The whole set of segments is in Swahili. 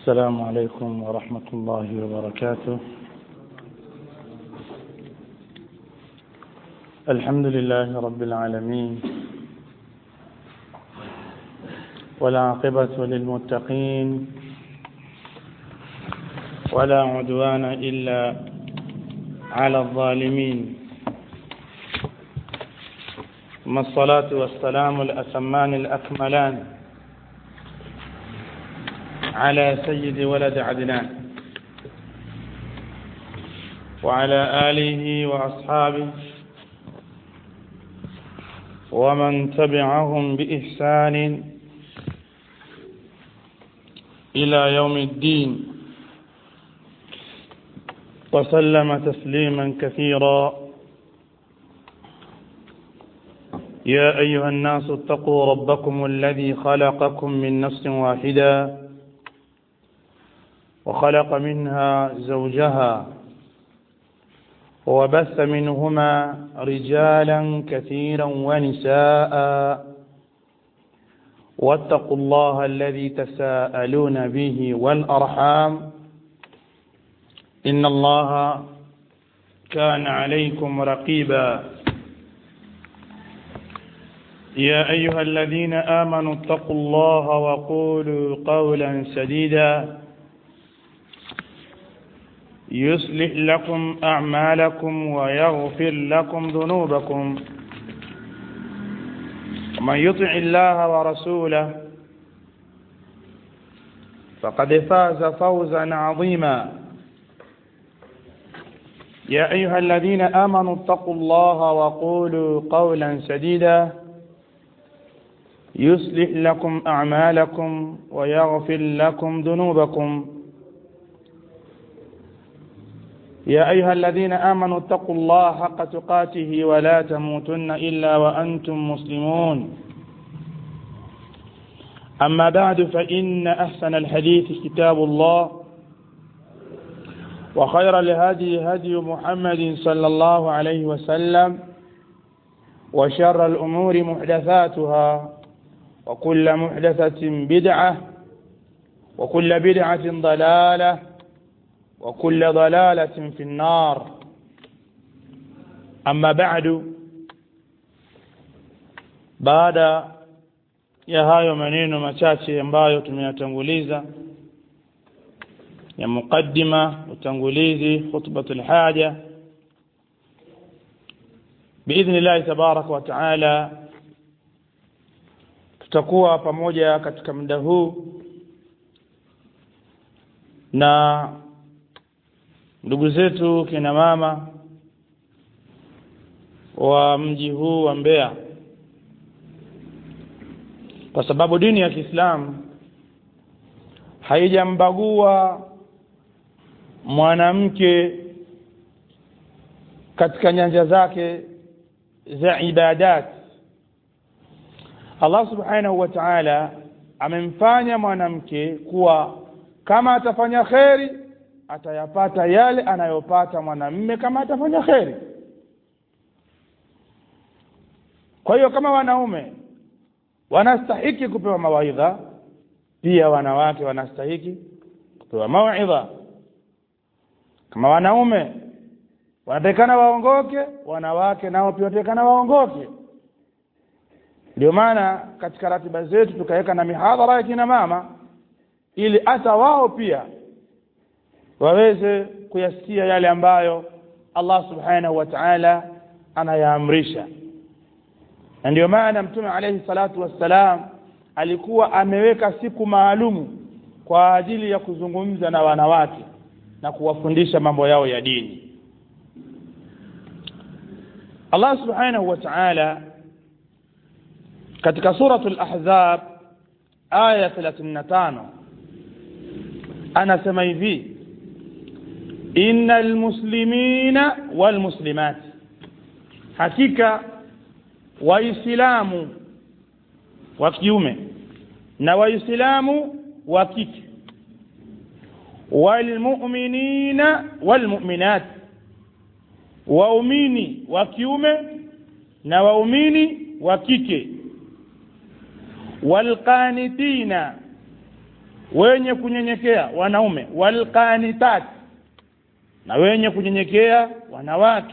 السلام عليكم ورحمة الله وبركاته الحمد لله رب العالمين والعاقبة للمتقين ولا عدوان إلا على الظالمين ثم الصلاة والسلام الأتمان الأكملان على سيد ولد عدنان وعلى آله وأصحابه ومن تبعهم بإحسان إلى يوم الدين وسلم تسليما كثيرا يا أيها الناس اتقوا ربكم الذي خلقكم من نفس واحدة وخلق منها زوجها وبث منهما رجالا كثيرا ونساء واتقوا الله الذي تساءلون به والأرحام إن الله كان عليكم رقيبا يا أيها الذين آمنوا اتقوا الله وقولوا قولا سديدا يصلح لكم أعمالكم ويغفر لكم ذنوبكم ومن يطع الله ورسوله فقد فاز فوزا عظيما يا أيها الذين آمنوا اتقوا الله وقولوا قولا سديدا يصلح لكم أعمالكم ويغفر لكم ذنوبكم يا أيها الذين آمنوا اتقوا الله حق تقاته ولا تموتن إلا وأنتم مسلمون أما بعد فإن أحسن الحديث كتاب الله وخير الهدي هدي محمد صلى الله عليه وسلم وشر الأمور محدثاتها وكل محدثة بدعة وكل بدعة ضلالة وكل ضلالة في النار أما بعد baada ya hayo maneno machache ambayo tumeyatanguliza ya muqaddima utangulizi khutbatul haja biidhnillahi tabaraka wa taala tutakuwa pamoja katika muda huu na ndugu zetu kina mama wa mji huu wa Mbeya kwa sababu dini ya Kiislamu haijambagua mwanamke katika nyanja zake za ibadat Allah subhanahu wa ta'ala amemfanya mwanamke kuwa kama atafanya kheri atayapata yale anayopata mwanamme kama atafanya kheri kwa hiyo kama wanaume wanastahiki kupewa mawaidha pia wanawake wanastahiki kupewa mawaidha kama wanaume wanatakikana waongoke wanawake nao pia wanatakikana waongoke ndio maana katika ratiba zetu tukaweka na mihadhara ya kina mama ili hata wao pia waweze kuyasikia yale ambayo Allah subhanahu wa ta'ala anayaamrisha na ndio maana mtume alayhi salatu wassalam alikuwa ameweka siku maalumu kwa ajili ya kuzungumza na wanawake na kuwafundisha mambo yao ya dini Allah subhanahu wa ta'ala katika suratul ahzab aya 35 anasema hivi innal muslimina wal muslimat hakika waislamu wa kiume na waislamu wa kike walmu'minina walmu'minat waumini wa kiume na waumini wa kike walqanitina wenye kunyenyekea wanaume walqanitat na wenye kunyenyekea wanawake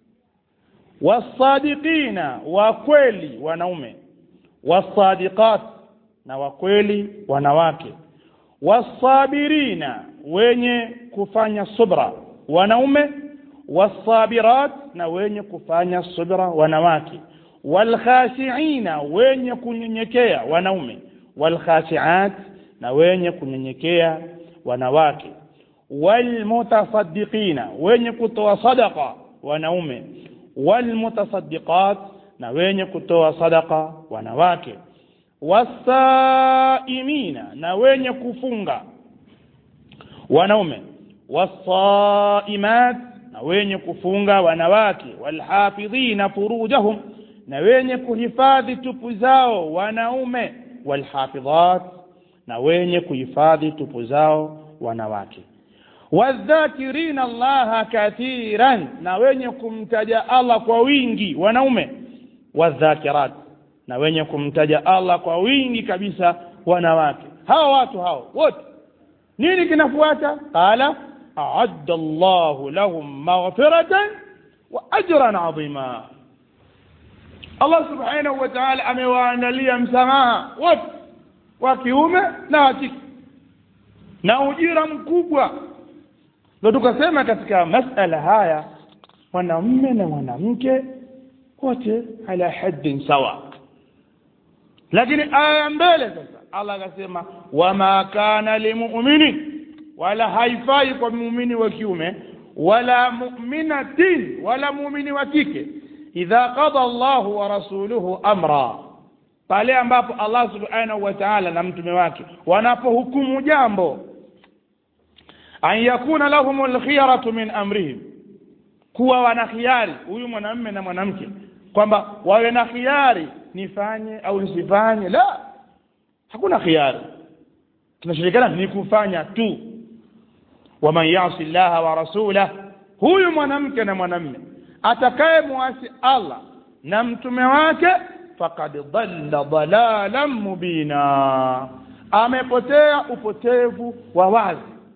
wasadiqina wa kweli wanaume wasadiqat na wa kweli wanawake wasabirina wenye kufanya subra wanaume wasabirat na wenye kufanya subra wanawake walkhashiina wenye kunyenyekea wanaume walkhashiat na wenye kunyenyekea wanawake walmutasaddiqina wenye kutoa sadaqa wanaume walmutasaddiqat na wenye kutoa sadaqa wanawake wasaimina na wenye kufunga wanaume wasaimat na wenye kufunga wanawake walhafidhina furujahum na wenye kuhifadhi tupu zao wanaume walhafidhat na wenye kuhifadhi tupu zao wanawake wadhakirina allaha kathiran na wenye kumtaja allah kwa wingi wanaume wadhakirat na wenye kumtaja allah kwa wingi kabisa wanawake hawa watu hao wote nini kinafuata qala aadda llahu lahum maghfiratan wa ajran adhima allah subhanahu wa taala amewaandalia msamaha wote wa kiume na wa kike na ujira mkubwa ndo tukasema katika masala haya mwanamme na mwanamke wote ala haddin sawa lakini aya ya mbele sasa allah akasema wama kana limuminin wala haifai kwa muumini wa kiume wala muminatin wala muumini wa kike idha qada llahu wa rasuluhu amra pale ambapo allah subhanahu wa taala na mtume wake wanapohukumu jambo an yakuna lahum lkhiyaratu min amrihim kuwa wana khiari huyu mwanamme na mwanamke kwamba wawe na khiari nifanye au nisifanye la hakuna khiari tunashirikana ni kufanya tu waman yasi llaha wa rasulah huyu mwanamke na mwanamme atakaye muasi allah na mtume wake fakad dhalla dhalalan mubina amepotea upotevu wa wazi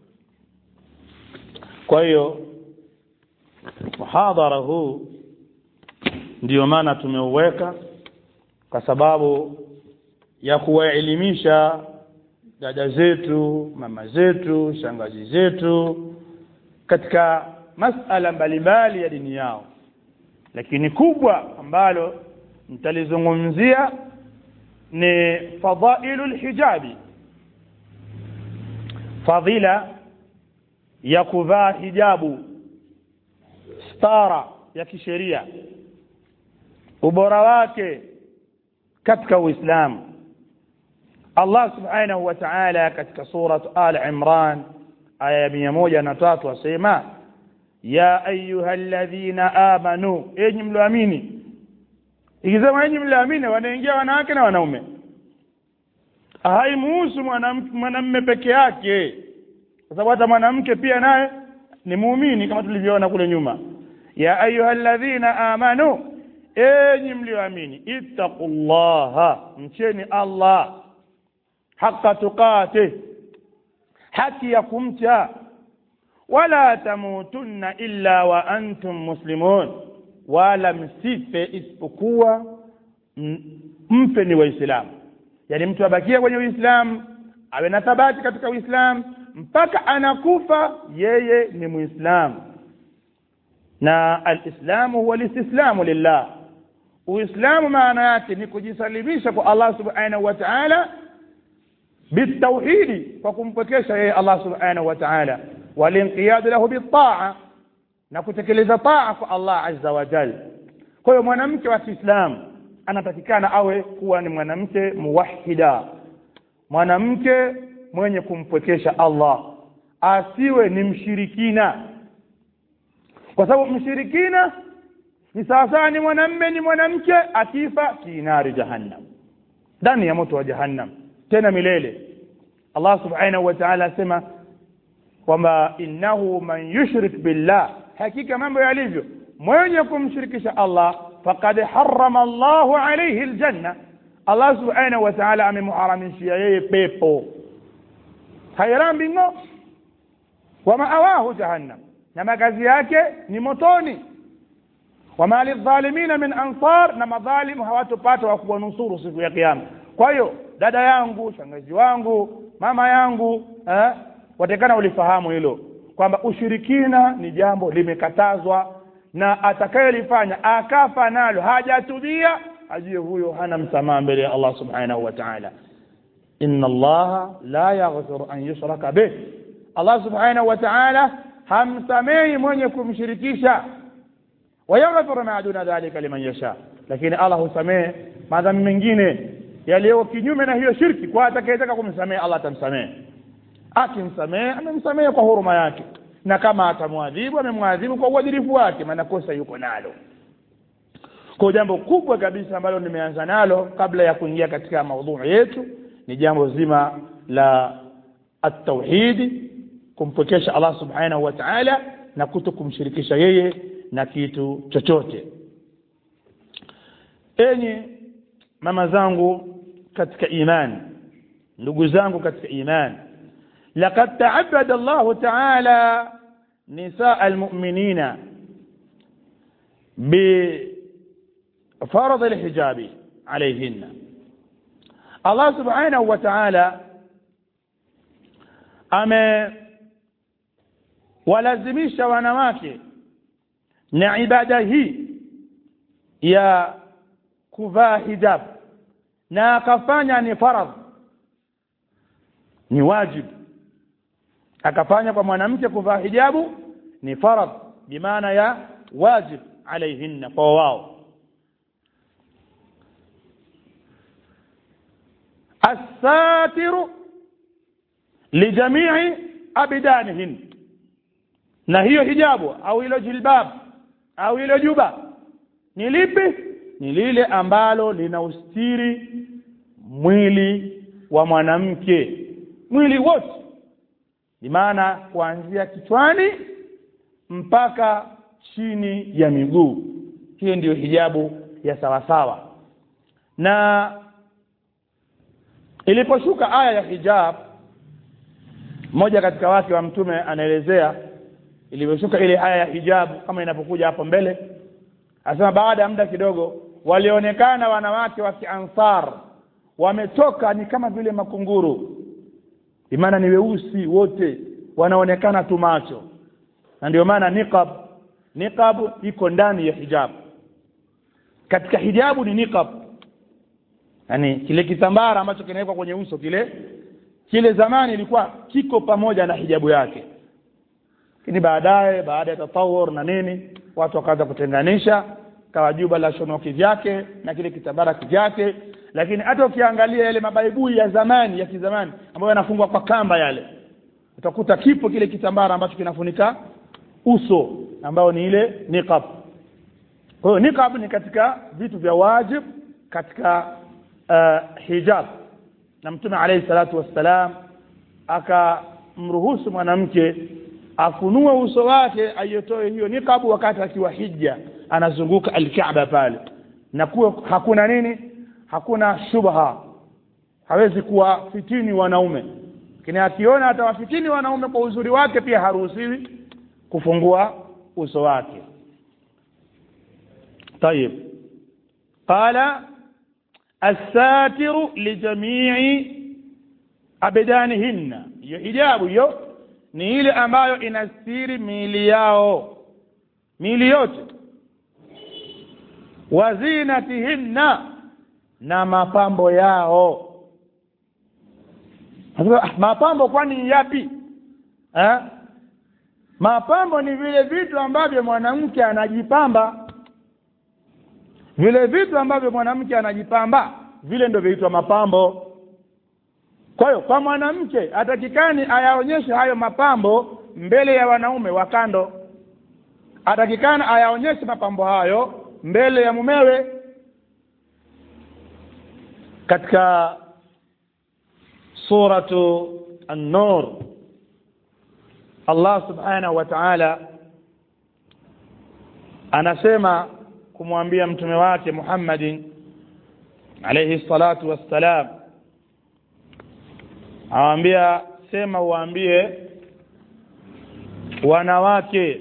kwa hiyo muhadhara huu ndiyo maana tumeuweka kwa sababu ya kuwaelimisha dada zetu mama zetu shangazi zetu katika masala mbalimbali ya dini yao lakini kubwa ambalo nitalizungumzia ni fadailu lhijabi fadhila ya kuvaa hijabu stara ya kisheria ubora wake katika uislamu allah subhanahu wa taala katika surat al imran aya ya mia moja na tatu asema ya ayuha ladhina amanu enyi mlioamini ikisema enyi mlioamini wanaingia wanawake na wanaume haimuhusu mwanamme peke yake kwa sababu hata mwanamke pia naye ni muumini kama tulivyoona kule nyuma ya ayuha ladhina amanu enyi mlioamini ittaqullaha mcheni allah haqa tuqatih haki ya kumcha wala tamutunna illa wa antum muslimun wala msife isipokuwa mfe ni waislamu yaani mtu abakie kwenye uislamu awe na thabati katika uislamu mpaka anakufa yeye ni muislamu na alislamu huwa listislamu lillah uislamu maana yake ni kujisalimisha kwa allah subhanahu wa taala bitauhidi kwa kumpwekesha yeye allah subhanahu wa taala walinqiyadu lahu bitaa na kutekeleza taa kwa allah azza wa jal kwa hiyo mwanamke wa kiislamu anatakikana awe kuwa ni mwanamke muwahida mwanamke mwenye kumpwekesha allah asiwe ni mshirikina kwa sababu mshirikina ni sawasawa ni mwanamme ni mwanamke akifa fi nari jahannam ndani ya moto wa jahannam tena milele allah subhanahu wa taala asema kwamba innahu man yushrik billah hakika mambo yalivyo mwenye kumshirikisha allah faqad harama llahu alaihi ljanna allah subhanahu wa taala amemuharamishia yeye pepo hairambi ng'o wa maawahu jahannam na makazi yake ni motoni wama lidhalimina min ansar na madhalimu hawatopata wa kuwanusuru siku ya kiyama kwa hiyo dada yangu shangazi wangu mama yangu eh, watakana ulifahamu hilo kwamba ushirikina ni jambo limekatazwa na atakayelifanya akafa nalo hajatubia ajue huyo hana msamaha mbele ya Allah subhanahu wa ta'ala inna Allah la yaghfiru an yushraka bih Allah subhanahu wa ta'ala hamsamehi mwenye kumshirikisha wayaghfiru ma duna dhalika liman yasha lakini Allah husamehe madhambi mengine yaliyo kinyume na hiyo shirki kwa atakayetaka kumsamehe Allah atamsamehe akimsamehe amemsamehe kwa huruma yake na kama atamwadhibu amemwadhibu kwa uadilifu wake maana kosa yuko nalo kwa jambo kubwa kabisa ambalo nimeanza nalo kabla ya kuingia katika maudhui yetu ni jambo zima la at-tauhidi kumpokesha Allah subhanahu wa ta'ala na kuto kumshirikisha yeye na kitu chochote enyi mama zangu katika imani ndugu zangu katika imani laqad ta'abbada Allah ta'ala nisaa almu'minina بفرض الحجاب عليهن الله سبحانه وتعالى amewalazimisha wanawake na ibada hii ya kuvaa hijab na akafanya ni faradh ni wajibu akafanya kwa mwanamke kuvaa hijabu ni faradh bimaana ya wajib alaihinna kwa wao الساتر لجميع أبدانهن na hiyo hijabu au hilo jilbab au hilo juba ni lipi ni lile ambalo lina ustiri mwili wa mwanamke mwili wote ni maana kuanzia kichwani mpaka chini ya miguu hiyo ndiyo hijabu ya sawasawa na iliposhuka aya ya hijab mmoja katika wake wa mtume anaelezea ilivyoshuka ile aya ya hijabu kama inapokuja hapo mbele anasema baada ya muda kidogo walionekana wanawake wa kiansar wametoka ni kama vile makunguru imana ni weusi wote wanaonekana tu macho na ndio maana niqab niqab iko ndani ya hijab katika hijabu ni niqab yani kile kitambara ambacho kinawekwa kwenye uso kile kile zamani ilikuwa kiko pamoja na hijabu yake lakini baadaye baada ya tatawur na nini watu wakaanza kutenganisha kawa juba la shonoki vyake na kile kitambara kivyake lakini hata ukiangalia yale mabaibui ya zamani ya kizamani ambayo yanafungwa kwa kamba yale utakuta kipo kile kitambara ambacho kinafunika uso ambao ni ile niqab kwa hiyo niqab ni katika vitu vya wajib katika uh, hijab na mtume alayhi salatu wassalam akamruhusu mwanamke afunue uso wake ayotoe hiyo niqabu wakati akiwa hija anazunguka alkaaba pale na kuwa hakuna nini hakuna shubha hawezi kuwa fitini wanaume lakini akiona atawafitini wanaume kwa uzuri wake pia haruhusiwi kufungua uso wake طيب قال الساتر لجميع abdanihinna hiyo hijabu hiyo ni ile ambayo inastiri miili yao miili yote wazinatihinna na mapambo yao ah, mapambo kwani yapi eh? mapambo ni vile vitu ambavyo mwanamke anajipamba vile vitu ambavyo mwanamke anajipamba vile ndio viitwa mapambo kwa hiyo kwa mwanamke atakikani ayaonyeshe hayo mapambo mbele ya wanaume wa kando atakikana ayaonyeshe mapambo hayo mbele ya mumewe katika suratu an-nur Allah subhanahu wa ta'ala anasema kumwambia mtume wake Muhammadin alayhi salatu wassalam awambia sema uwaambie wanawake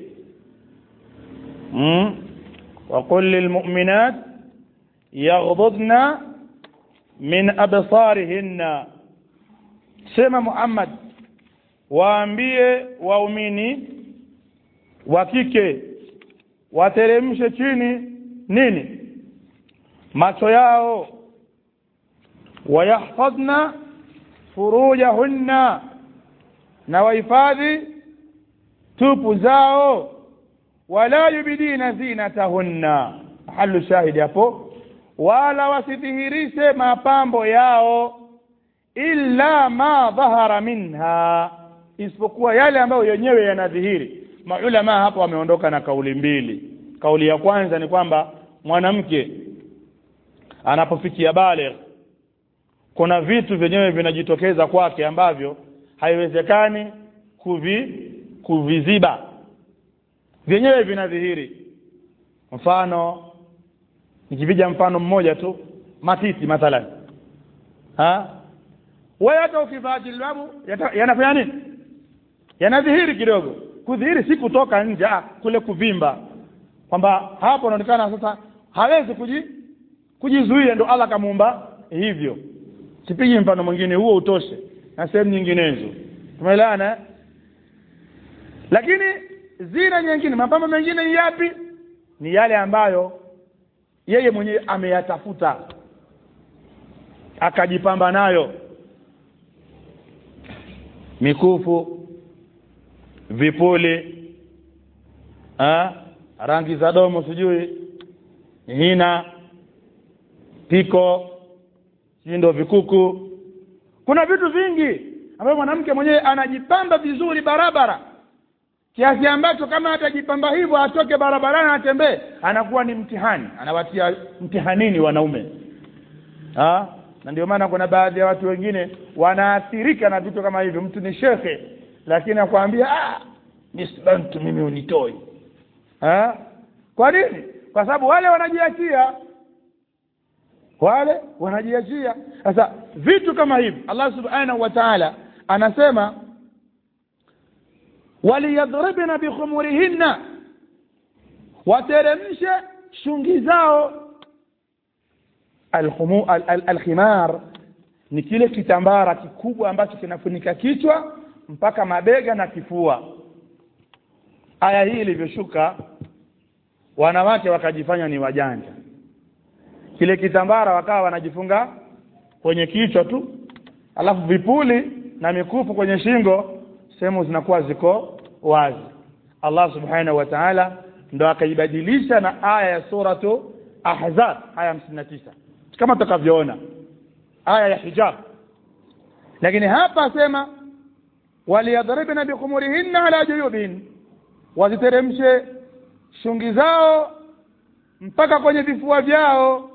mm? وقل للمؤمنات يغضضن من أبصارهن sema Muhammad waambie waumini wa kike wateremshe chini nini macho yao wayahfadhna furujahunna na wahifadhi tupu zao wala yubidina zinatahunna halu shahidi hapo wala wasidhihirishe mapambo yao illa ma dhahara minha isipokuwa yale ambayo yenyewe yanadhihiri maulama hapo wameondoka na kauli mbili kauli ya kwanza ni kwamba mwanamke anapofikia baligh kuna vitu vyenyewe vinajitokeza kwake ambavyo haiwezekani kuvi kuviziba vyenyewe vinadhihiri mfano nikivija mfano mmoja tu matiti mathalan ha wewe hata ukivaa jilbabu yanafanya nini yanadhihiri kidogo kudhihiri si kutoka nje kule kuvimba kwamba hapo inaonekana sasa hawezi kuji kujizuia ndo Allah kamuumba hivyo sipigi mfano mwingine huo utoshe na sehemu nyinginezo tumeelewana lakini zina nyingine mapambo mengine ni yapi ni yale ambayo yeye mwenyewe ameyatafuta akajipamba nayo mikufu vipuli ha? rangi za domo sijui hina piko sijui ndo vikuku kuna vitu vingi ambavyo mwanamke mwenyewe anajipamba vizuri barabara kiasi ambacho kama atajipamba hivyo atoke barabarani atembee anakuwa ni mtihani anawatia mtihanini wanaume ha? na ndio maana kuna baadhi ya watu wengine wanaathirika na vitu kama hivyo mtu ni shekhe lakini akwambia ah nisbantu mimi unitoi ha? kwa nini kwa sababu wale wanajiachia wale wanajiachia sasa vitu kama hivi Allah subhanahu wa ta'ala anasema waliyadribna bikhumurihinna wateremshe shungi zao alkhumu al, al, alkhimar ni kile kitambara kikubwa ambacho kinafunika kichwa mpaka mabega na kifua aya hii ilivyoshuka wanawake wakajifanya ni wajanja kile kitambara wakawa wanajifunga kwenye kichwa tu alafu vipuli na mikufu kwenye shingo sehemu zinakuwa ziko wazi Allah subhanahu wa ta'ala ndo akaibadilisha na aya ya suratu ahzab aya 59 kama tutakavyoona aya ya hijab lakini hapa asema waliyadribna bikhumurihinna ala juyubin waziteremshe shungi zao mpaka kwenye vifua vyao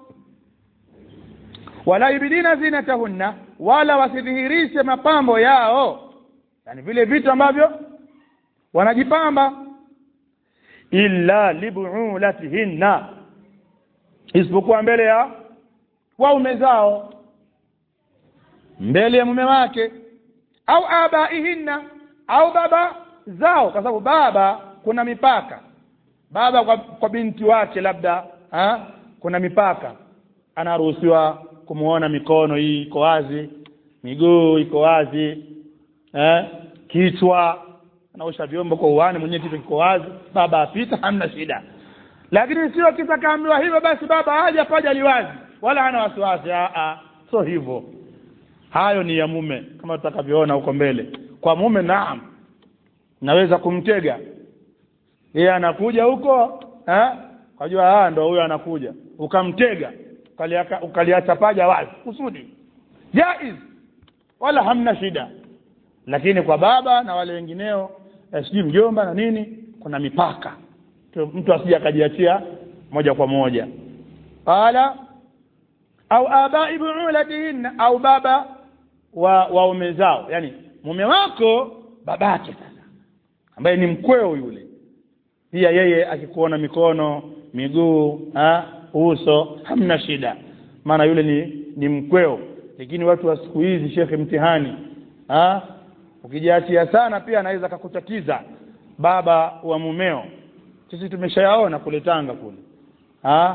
wala yubidina zinatahunna wala wasidhihirishe mapambo yao yani vile vitu ambavyo wanajipamba illa libuulatihinna isipokuwa mbele ya waume zao mbele ya mume wake au abaihinna au baba zao kwa sababu baba kuna mipaka baba kwa, kwa binti wake labda ha? kuna mipaka anaruhusiwa kumuona mikono hii iko wazi miguu iko wazi eh? kichwa anaosha vyombo kwa uwani mwenyewe kichwa kiko wazi baba apita hamna shida lakini sio kitakaambiwa hivyo basi baba haja paja liwazi wala hana wasiwasi sio hivyo hayo ni ya mume kama tutakavyoona huko mbele kwa mume naam naweza kumtega yeye anakuja huko eh kujua ah ndo huyo anakuja ukamtega ukaliacha paja wazi kusudi jaiz wala hamna shida lakini kwa baba na wale wengineo eh, sijui mjomba na nini kuna mipaka mtu asije akajiachia moja kwa moja qala au abai buulatihinna au baba wa waume zao yani mume wako babake sasa ambaye ni mkweo yule pia yeye akikuona mikono miguu ha, uso hamna shida maana yule ni ni mkweo lakini watu wa siku hizi shekhe mtihani ha? ukijiachia sana pia anaweza akakutatiza baba wa mumeo sisi tumeshayaona kule tanga kule ha?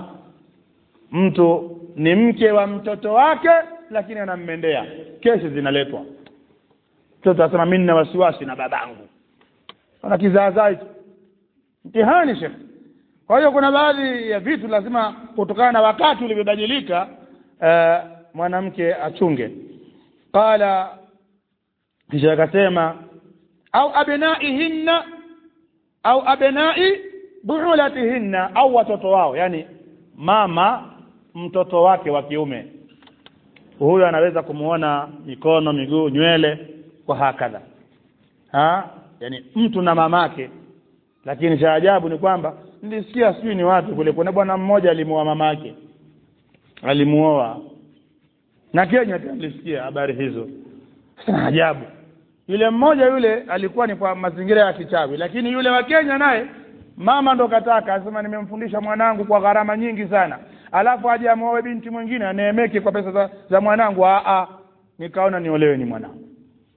mtu ni mke wa mtoto wake lakini anammendea kesi zinaletwa mtoto anasema mi nina wasiwasi na babangu ana kizaazaa hicho mtihani shekhe kwa hiyo kuna baadhi ya vitu lazima kutokana na wakati ulivyobadilika uh, mwanamke achunge qala kisha akasema au abnaihinna au abnai buulatihinna au watoto wao yani mama mtoto wake wa kiume huyo anaweza kumuona mikono miguu nywele kwa hakadha ha yani mtu na mamake lakini cha ajabu ni kwamba nilisikia sijui ni wapi kule kuna bwana mmoja alimuoa mamake alimuoa na Kenya pia nilisikia habari hizo sana ajabu yule mmoja yule alikuwa ni kwa mazingira ya kichawi lakini yule wa Kenya naye mama ndo kataka asema nimemfundisha mwanangu kwa gharama nyingi sana alafu aje amuoe binti mwingine aneemeke kwa pesa za, za mwanangu a a nikaona niolewe ni mwanangu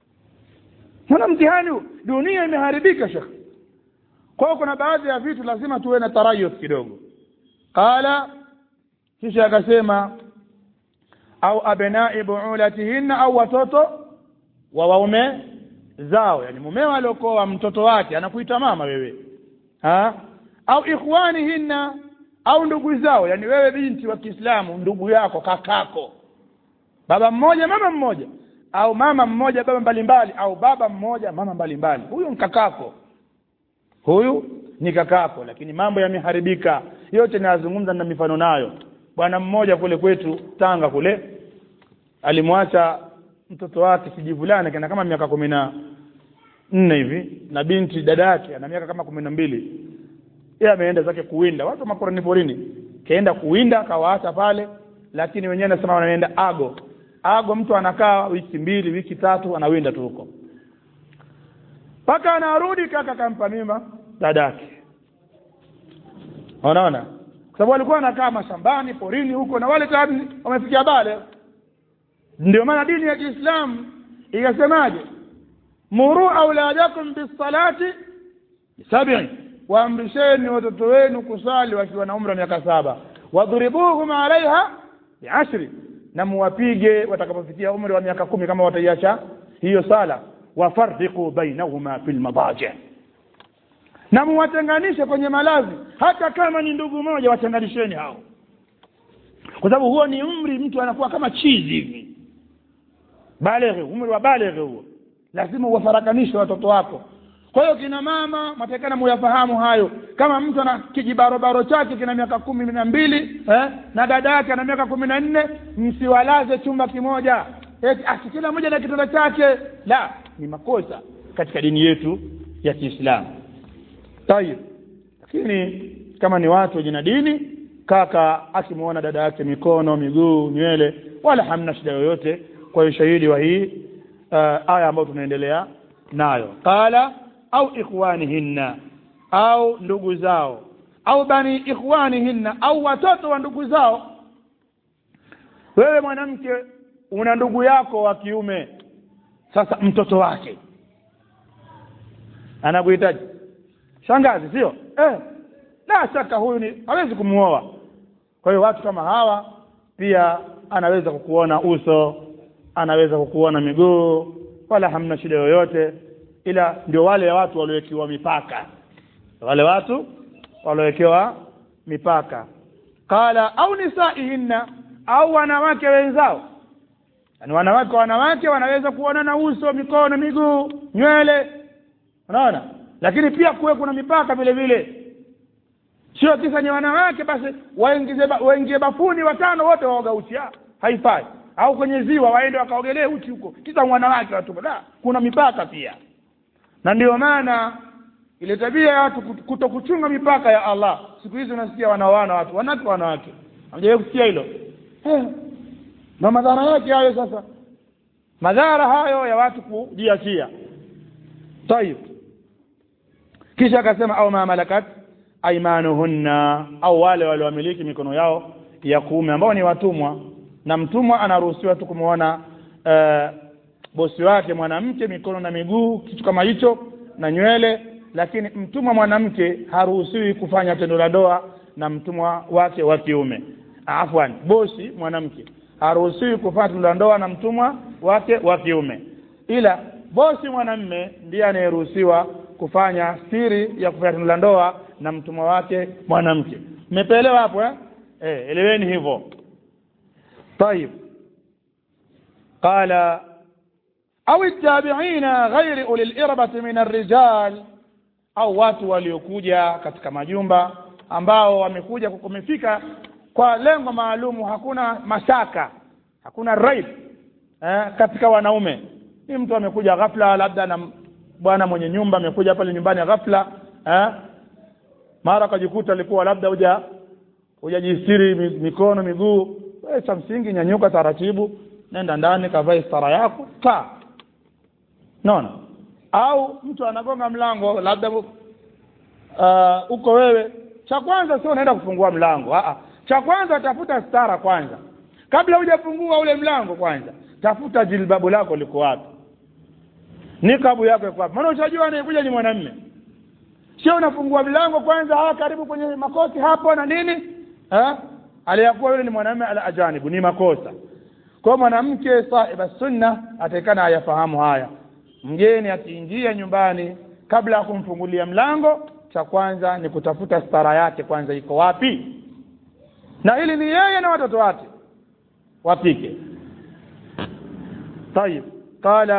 Mbona mtihani huu? dunia imeharibika shekh kwa hiyo kuna baadhi ya vitu lazima tuwe na tarayuf kidogo qala kisha akasema au abnai buulatihinna au watoto wa waume zao yani mumeo aliokoa mtoto wake anakuita mama wewe ha? au ikhwanihinna au ndugu zao yani wewe binti wa Kiislamu ndugu yako kakako baba mmoja mama mmoja au mama mmoja baba mbalimbali au baba mmoja mama mbalimbali huyu mkakako huyu ni kakako lakini mambo yameharibika yote nazungumza na mifano nayo bwana mmoja kule kwetu Tanga kule alimwacha mtoto wake kijivulana kana kama miaka kumi na nne hivi na binti dada yake ana miaka kama kumi na mbili yeye ameenda zake kuwinda watu maporani porini kaenda kuwinda akawaacha pale lakini wenyewe nasema wanaenda ago ago mtu anakaa wiki mbili wiki tatu anawinda tu huko mpaka anarudi kaka kampa mimba dadake unaona kwa sababu alikuwa anakaa mashambani porini huko na wale tayari wamefikia bale ndio maana dini ya Kiislamu ikasemaje muru auladakum bisalati sab'i waamrisheni watoto wenu kusali wakiwa na umri wa miaka saba wadhuribuhum alaiha biashri na muwapige watakapofikia umri wa miaka kumi kama wataiacha hiyo sala wafarriqu bainahuma fil madaji na muwatenganishe kwenye malazi hata kama ni ndugu moja watenganisheni hao kwa sababu huo ni umri mtu anakuwa kama chizi hivi baleghe umri wa baleghe huo lazima uwafarakanishe watoto wako kwa hiyo kina mama matakana muyafahamu hayo kama mtu ana kijibarobaro chake kina miaka kumi na mbili eh, na dada yake ana miaka kumi na nne msiwalaze chumba kimoja eti asi kila mmoja na kitanda chake la ni makosa katika dini yetu ya Kiislamu tayib lakini kama ni watu wenye na dini kaka akimwona dada yake mikono miguu nywele wala hamna shida yoyote kwa ushahidi wa hii uh, aya ambayo tunaendelea nayo qala au ikhwanihinna au ndugu zao au bani ikhwanihinna au watoto wa ndugu zao wewe mwanamke una ndugu yako wa kiume sasa mtoto wake anakuhitaji shangazi sio eh la shaka huyu ni hawezi kumuoa kwa hiyo watu kama hawa pia anaweza kukuona uso anaweza kukuona miguu wala hamna shida yoyote ila ndio wale watu waliowekewa mipaka wale watu waliowekewa mipaka qala au nisaihinna au wanawake wenzao yani wanawake wanawake wanaweza kuonana uso mikono miguu nywele unaona lakini pia kuwe kuna mipaka vile vile sio kisa ni wanawake basi waingize ba, waingie bafuni watano wote waoga uchi haifai au kwenye ziwa waende wakaogelee uchi huko kisa wanawake watu la kuna mipaka pia na ndio maana ile tabia ya watu kutokuchunga mipaka ya Allah siku hizi unasikia wanaoana watu wanawake wanawake hamjawahi kusikia hilo eh, na madhara yake hayo sasa madhara hayo ya watu kujiachia tayib kisha akasema au ma malakat aimanuhunna au wale waliomiliki mikono yao ya kuume ambao ni watumwa na mtumwa anaruhusiwa tu kumwona uh, bosi wake mwanamke mikono na miguu kitu kama hicho na nywele lakini mtumwa mwanamke haruhusiwi kufanya tendo la ndoa na mtumwa wake wa kiume afwan bosi mwanamke haruhusiwi kufanya tendo la ndoa na mtumwa wake wa kiume ila bosi mwanamme ndiye anayeruhusiwa kufanya siri ya kufanya tendo la ndoa na mtumwa wake mwanamke mmepeelewa hapo eh? eh eleweni hivyo طيب قال au التابعين غير أولي الإربة من الرجال au watu waliokuja katika majumba ambao wamekuja kumefika kwa lengo maalumu hakuna mashaka hakuna raib eh, katika wanaume ni mtu amekuja ghafla labda na bwana mwenye nyumba amekuja pale nyumbani ghafla eh, mara akajikuta alikuwa labda huja hujajistiri mikono miguu wewe cha msingi nyanyuka taratibu nenda ndani kavae stara yako kaa naona au mtu anagonga mlango labda uh, uko wewe cha kwanza sio unaenda kufungua mlango Aa, cha kwanza tafuta stara kwanza kabla hujafungua ule mlango kwanza tafuta jilbabu lako liko wapi nikabu yako iko wapi maana utajua anayekuja ni mwanamume sio unafungua mlango kwanza hawa karibu kwenye makoti hapo na nini eh aliyakuwa yule ni mwanamume ala ajanibu ni makosa kwa mwanamke sahiba sunna atakana ayafahamu haya mgeni akiingia nyumbani kabla ya kumfungulia mlango cha kwanza ni kutafuta stara yake kwanza iko wapi na hili ni yeye na watoto wake wapike طيب قال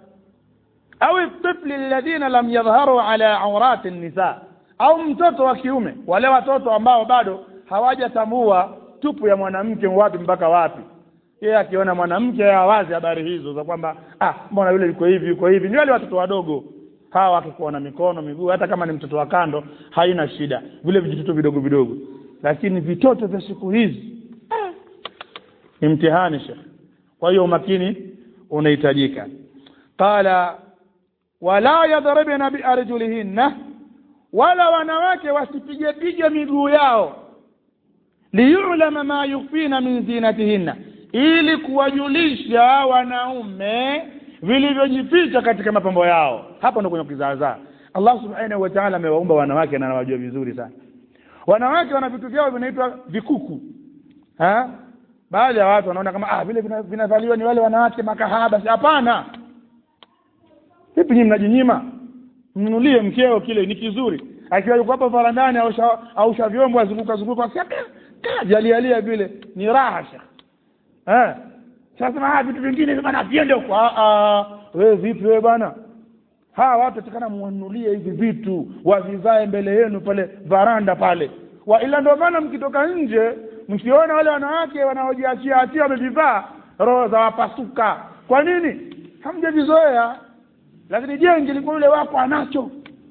au الطفل الذين لم يظهروا على عورات النساء au mtoto wa kiume wale watoto ambao bado hawajatambua tupu ya mwanamke wapi mpaka wapi yeye akiona mwanamke awazi habari hizo za kwamba ah mbona yule yuko hivi yuko hivi ni wale watoto wadogo hawa wakikuwa na mikono miguu hata kama ni mtoto wa kando haina shida vile vijitoto vidogo vidogo lakini vitoto vya siku hizi ah, ni mtihani shekh kwa hiyo umakini unahitajika qala wala yadribna biarjulihinna wala wanawake wasipige pige miguu yao liyulama ma yukfina min zinatihinna ili kuwajulisha wanaume vilivyojificha katika mapambo yao hapo ndo kwenye kizaazaa Allah subhanahu wa ta'ala amewaumba wanawake na anawajua vizuri sana wanawake wana vitu vyao vinaitwa vikuku ha baadhi ya watu wanaona kama ah vile vinavaliwa ni wale wanawake makahaba hapana vipi nyinyi mnajinyima mnunulie mkeo kile ni kizuri akiwa yuko hapo varandani au sha vyombo azunguka zunguka jalialia vile ni raha shekh eh sasa ah vitu vingine bana viende huko ah wewe vipi wewe bana hawa watu takana muwanunulie hivi vitu wavivae mbele yenu pale varanda pale wa ila ndio maana mkitoka nje mkiona wale wanawake wanaojiachia achia wamevivaa roho za wapasuka kwa nini hamjavizoea lakini je ingelikuwa yule wako anacho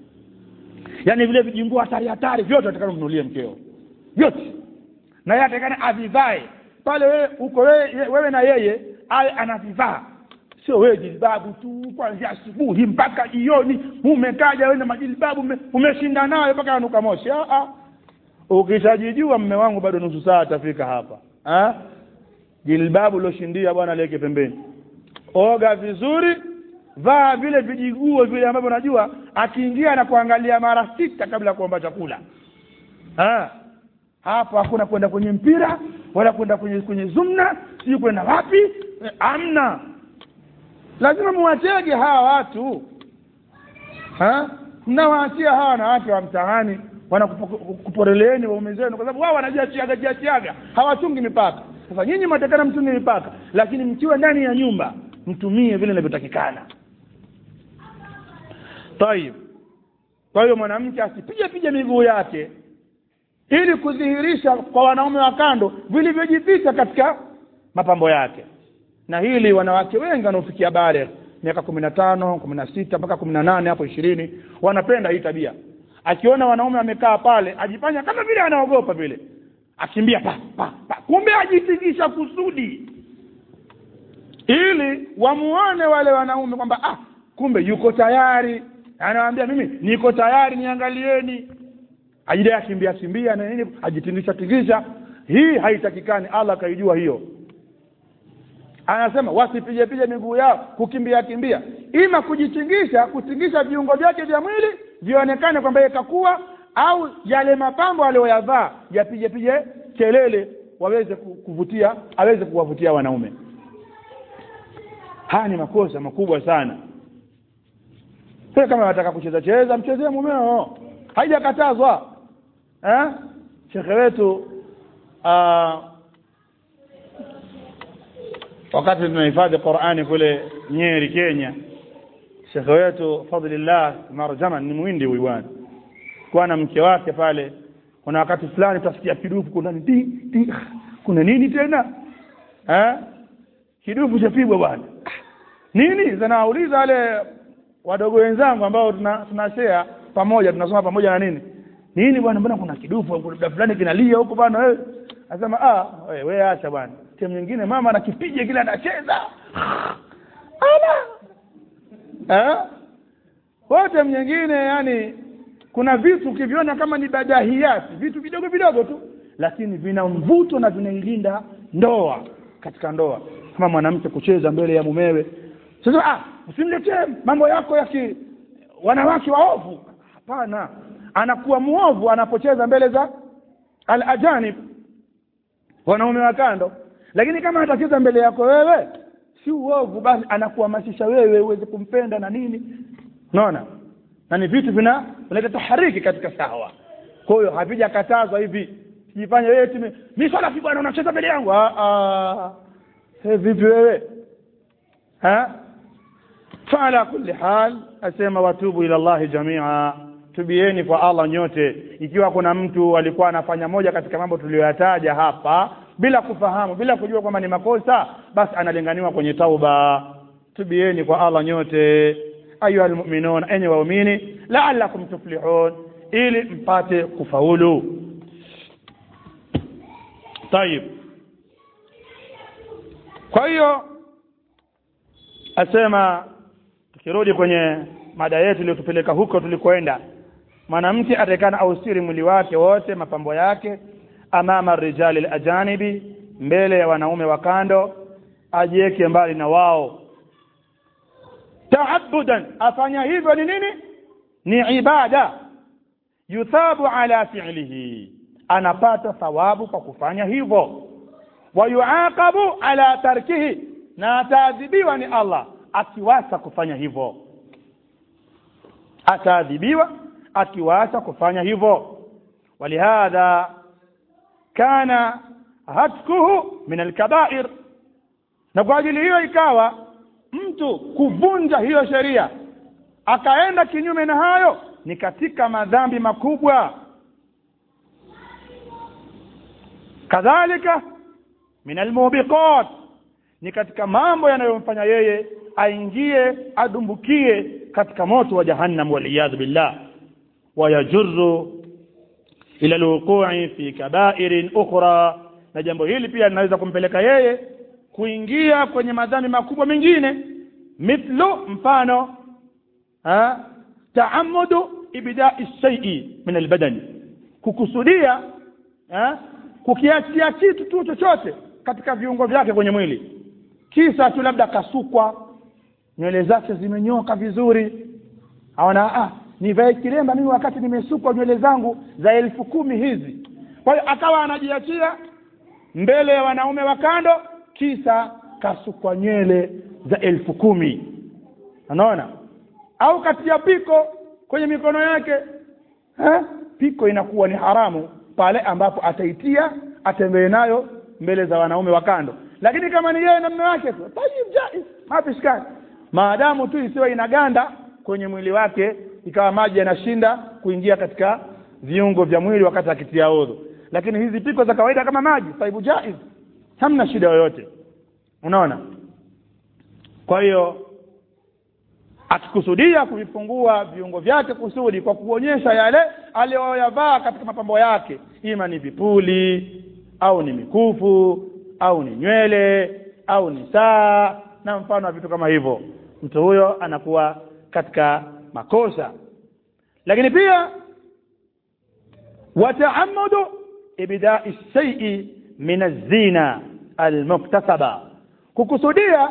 yaani vile vijingua hatari hatari vyote atakana mnunulie mkeo vyote na yeye atakana avivae pale wewe uko wewe, wewe na yeye aye anavivaa sio wewe jilbabu tu kuanzia asubuhi mpaka jioni umekaja wewe na majilbabu umeshinda nayo mpaka anuka moshi ah ah ukishajijua mme wangu bado nusu saa atafika hapa ah jilbabu loshindia bwana leke pembeni oga vizuri vaa vile vijiguo vile ambavyo unajua akiingia na kuangalia mara sita kabla ya kuomba chakula ah hapo hakuna kwenda kwenye mpira wala kwenda kwenye kwenye zumna sijui kwenda wapi eh, amna lazima muwatege hawa watu ha mnawaachia hawa wanawake wa mtaani wanakuporeleeni waume zenu kwa sababu wao wanajiachiaga jiachiaga hawachungi mipaka sasa nyinyi mwatakana mchungi mipaka lakini mkiwa ndani ya nyumba mtumie vile inavyotakikana tayib kwa hiyo mwanamke asipige pige miguu yake ili kudhihirisha kwa wanaume wa kando vilivyojificha katika mapambo yake na hili wanawake wengi wanaofikia bare miaka kumi na tano kumi na sita mpaka kumi na nane hapo ishirini wanapenda hii tabia akiona wanaume wamekaa pale ajifanya kama vile anaogopa vile akimbia pa, pa, pa. kumbe ajitingisha kusudi ili wamuone wale wanaume kwamba ah kumbe yuko tayari anawaambia mimi niko tayari niangalieni ajidai akimbia kimbia na nini ajitingisha tingisha hii haitakikani allah akaijua hiyo anasema wasipige pige miguu yao kukimbia kimbia ima kujichingisha kutingisha viungo vyake vya mwili vionekane kwamba yeye kakuwa au yale mapambo aliyoyavaa yapige pige kelele waweze ku- kuvutia aweze kuwavutia wanaume haya ni makosa makubwa sana sasa kama wataka kucheza cheza mchezee mumeo haijakatazwa eh shekhe wetu ah, wakati tunahifadhi Qur'ani kule Nyeri Kenya shekhe wetu Fadlillah Marjaman ni mwindi huyu bwana kwa na mke wake pale kuna wakati fulani utasikia kidufu kuna di, di, kuna nini tena eh kidufu chapigwa bwana nini zanauliza wale wadogo wenzangu ambao tuna tunashare pamoja tunasoma pamoja na nini nini bwana mbona kuna kidufu kuna muda fulani kinalia huko bwana wewe anasema ah wewe wewe acha bwana timu nyingine mama anakipiga kila anacheza ala eh wote nyingine yani kuna vitu ukiviona kama ni badahiyati vitu vidogo vidogo tu lakini vina mvuto na vinailinda ndoa katika ndoa kama mwanamke kucheza mbele ya mumewe sasa ah usimletee mambo yako ya ki wanawake waovu hapana anakuwa muovu anapocheza mbele za al-ajanib wanaume wa kando lakini kama atacheza mbele yako wewe si uovu basi anakuhamasisha wewe uweze kumpenda na nini unaona na ni vitu vina vinaleta tahariki katika sawa kwa hiyo havijakatazwa hivi sijifanye wewe eti mimi swala fi bwana unacheza mbele yangu ah ah hey, vipi wewe ha فعلى كل حال asema watubu ila Allah jamia tubieni kwa Allah nyote ikiwa kuna mtu alikuwa anafanya moja katika mambo tuliyoyataja hapa bila kufahamu bila kujua kwamba ni makosa basi analinganiwa kwenye tauba tubieni kwa Allah nyote ayuha almu'minun enyi waumini la'allakum tuflihun ili mpate kufaulu طيب kwa hiyo asema tukirudi kwenye mada yetu iliyotupeleka huko tulikoenda mwanamke atakana ausiri mwili wake wote mapambo yake amama rijali alajanibi mbele ya wanaume wa kando ajiweke mbali na wao taabudan afanya hivyo ni nini ni ibada yuthabu ala fi'lihi anapata thawabu kwa kufanya hivyo wayuaqabu ala tarkihi na ataadhibiwa ni Allah akiwacha kufanya hivyo ataadhibiwa akiwacha kufanya hivyo walihadha kana hatkuhu min alkabair na kwa ajili hiyo ikawa mtu kuvunja hiyo sheria akaenda kinyume na hayo ni katika madhambi makubwa kadhalika min almubiqat ni katika mambo yanayomfanya yeye aingie adumbukie katika moto wa jahannam waliyadhu billah wayajurru ila alwuqu'i fi kabairin ukhra na jambo hili pia linaweza kumpeleka yeye kuingia kwenye madhambi makubwa mengine mithlu mfano ha taamudu ibda'i shay'i min albadani kukusudia ha kukiachia kitu tu chochote katika viungo vyake kwenye mwili kisa tu labda kasukwa nywele zake zimenyoka vizuri aona ah nivae kilemba mimi wakati nimesukwa nywele zangu za elfu kumi hizi kwa hiyo akawa anajiachia mbele ya wanaume wa kando kisa kasukwa nywele za elfu kumi unaona au katia piko kwenye mikono yake ha? piko inakuwa ni haramu pale ambapo ataitia atembee nayo mbele za wanaume wa kando lakini kama ni yeye na mume wake tu tayib jaiz mapishkani maadamu tu isiwe inaganda kwenye mwili wake ikawa maji yanashinda kuingia katika viungo vya mwili wakati akitia udhu lakini hizi piko za kawaida kama maji taibu jaiz hamna shida yoyote unaona kwa hiyo akikusudia kuvifungua viungo vyake kusudi kwa kuonyesha yale aliyoyavaa katika mapambo yake ima ni vipuli au ni mikufu au ni nywele au ni saa na mfano wa vitu kama hivyo mtu huyo anakuwa katika makosa lakini pia wataamudu ibda'i shay'i min az-zina al-muktasaba kukusudia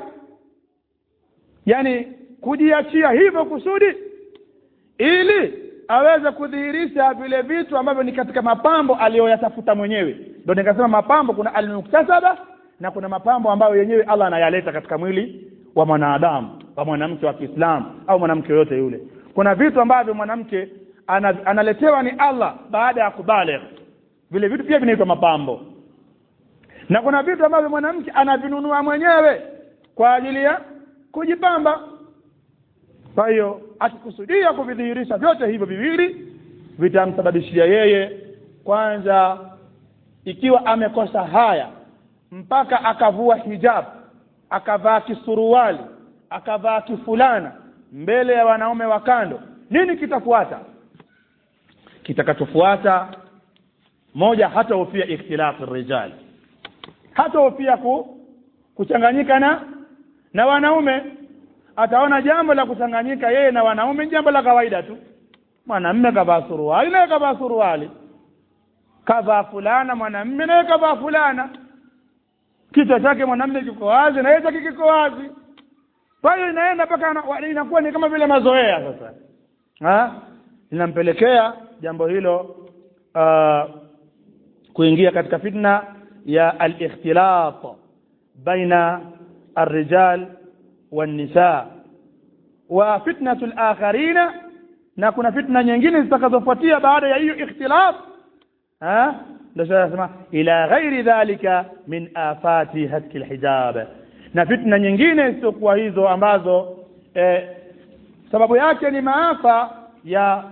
yani kujiachia hivyo kusudi ili aweze kudhihirisha vile vitu ambavyo ni katika mapambo aliyoyatafuta mwenyewe ndio nikasema mapambo kuna almuktasaba na kuna mapambo ambayo yenyewe Allah anayaleta katika mwili wa mwanadamu wa mwanamke wa Kiislamu au mwanamke yoyote yule kuna vitu ambavyo mwanamke ana, analetewa ni Allah baada ya kubaligh vile vitu pia vinaitwa mapambo na kuna vitu ambavyo mwanamke anavinunua mwenyewe kwa ajili ya kujipamba kwa hiyo akikusudia kuvidhihirisha vyote hivyo viwili vitamsababishia yeye kwanza ikiwa amekosa haya mpaka akavua hijab akavaa kisuruali akavaa kifulana mbele ya wanaume wa kando nini kitafuata kitakachofuata moja hata hofia ikhtilafu rijal hata hofia ku, kuchanganyika na na wanaume ataona jambo la kuchanganyika yeye na wanaume jambo la kawaida tu mwanamme kavaa suruali naye kavaa suruali kavaa fulana mwanamme naye kavaa fulana kichwa chake mwanamme kiko wazi na yeye chake kiko wazi kwa hiyo inaenda mpaka inakuwa ni kama vile mazoea sasa ha inampelekea jambo hilo uh, kuingia katika fitna ya al-ikhtilat baina الرجال والنساء وفتنة الآخرين na kuna fitna nyingine zitakazofuatia baada ya hiyo ikhtilaf ha ndio sasa ila ghairi dhalika min afati hatki alhijab na fitna nyingine zisizokuwa hizo ambazo eh, sababu yake ni maafa ya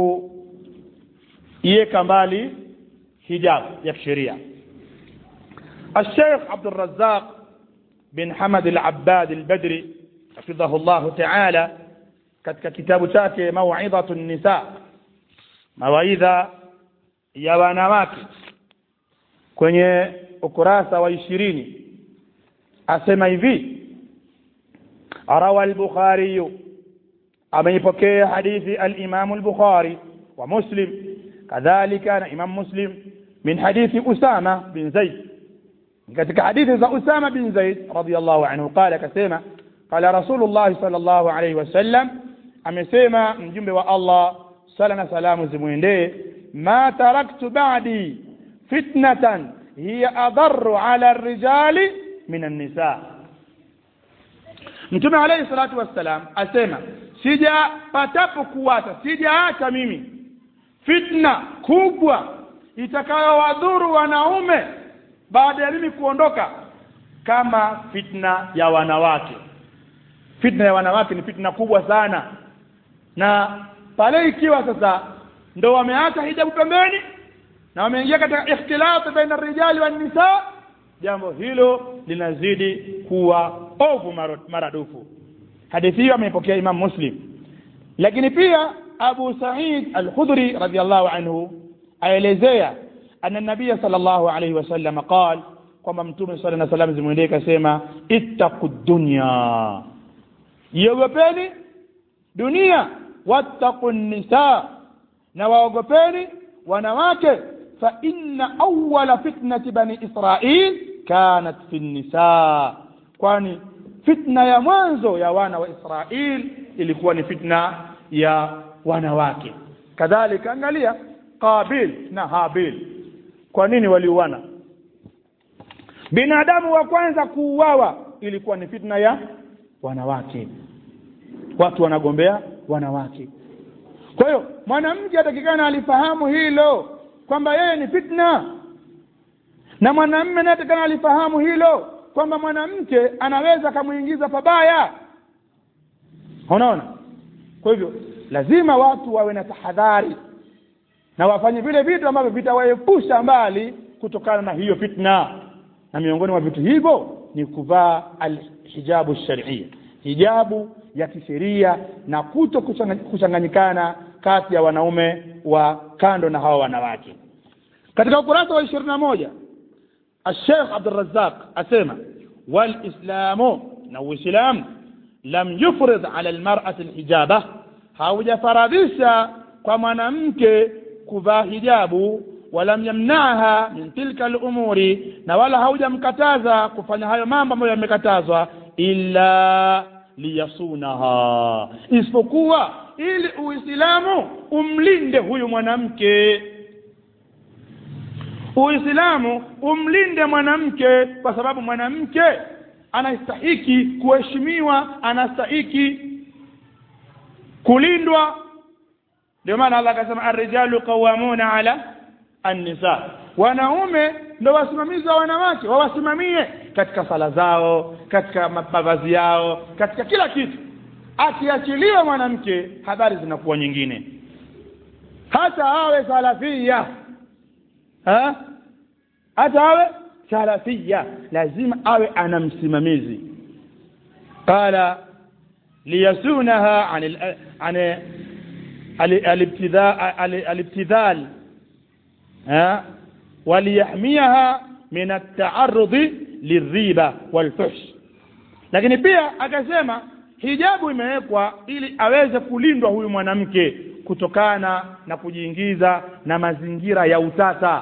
kuiweka mbali hijab ya kisheria الشيخ عبد الرزاق بن حمد العباد البدري حفظه الله تعالى katika kitabu chake mauidhatu nisa mawaidha ya wanawake kwenye ukurasa wa ishirini asema hivi rawa al-bukhari ameipokea hadithi al-imam al-bukhari wa muslim kadhalika na imam muslim min hadithi usama bin zaid katika hadithi za usama bin zaid radiyallahu anhu qala akasema qala rasulullah sallallahu alayhi wasallam amesema mjumbe wa Allah sala na salamu zimwendee ma taraktu ba'di fitnatan hiya adarru ala rijali min an-nisa mtume alayhi salatu wassalam asema sijapatapo kuwata sijaacha mimi fitna kubwa itakayowadhuru wanaume baada ya mimi kuondoka kama fitna ya wanawake fitna ya wanawake ni fitna kubwa sana na pale ikiwa sasa ndo wameacha hijabu pembeni na wameingia katika ikhtilafu baina rijali wa nisa jambo hilo linazidi kuwa ovu maradufu hadithi hiyo ameipokea Imam Muslim lakini pia Abu Sa'id Al-Khudri radhiyallahu anhu aelezea anna nabiy sallallahu alayhi wasallam qala kwamba mtume sallallahu alayhi wasallam zimwendee kasema ittaqud dunya iogopeni dunia wattaqu nisa na waogopeni wanawake fa inna awwala fitnati bani israil kanat fi nisa kwani fitna ya mwanzo ya wana wa israil ilikuwa ni fitna ya wanawake kadhalika angalia qabil na habil kwa nini waliuana binadamu wa kwanza kuuawa ilikuwa ni fitna ya wanawake watu wanagombea wanawake kwa hiyo mwanamke atakikana alifahamu hilo kwamba yeye ni fitna na mwanamme naye atakikana alifahamu hilo kwamba mwanamke anaweza akamuingiza pabaya unaona kwa hivyo lazima watu wawe na tahadhari na wafanye vile vitu ambavyo vitawaepusha mbali kutokana na hiyo fitna na miongoni mwa vitu hivyo ni kuvaa alhijabu sharia hijabu ya kisheria na kuto kuchanganyikana kati ya wanaume wa kando na hawa wanawake katika ukurasa wa ishirini na moja الشيخ عبد الرزاق أسمع والإسلام نو إسلام لم يفرض على المرأة الحجابة haujafaradhisha kwa mwanamke kuvaa hijabu walam yamnaaha min tilka lumuri na wala haujamkataza kufanya hayo mambo ambayo yamekatazwa illa liyasunaha isipokuwa ili uislamu umlinde huyu mwanamke uislamu umlinde mwanamke kwa sababu mwanamke anastahiki kuheshimiwa anastahiki kulindwa ndio maana Allah akasema arrijalu qawamuna ala annisa wanaume ndo wasimamizi wa wanawake wawasimamie katika sala zao katika mavazi yao katika kila kitu akiachiliwa mwanamke habari zinakuwa nyingine hata awe salafia ha? hata awe salafia lazima awe ana msimamizi qala liyasunaha an an الابتذال وليحميها من التعرض للريبة والفحش lakini pia akasema hijabu imewekwa ili aweze kulindwa huyu mwanamke kutokana na kujiingiza na mazingira ya utata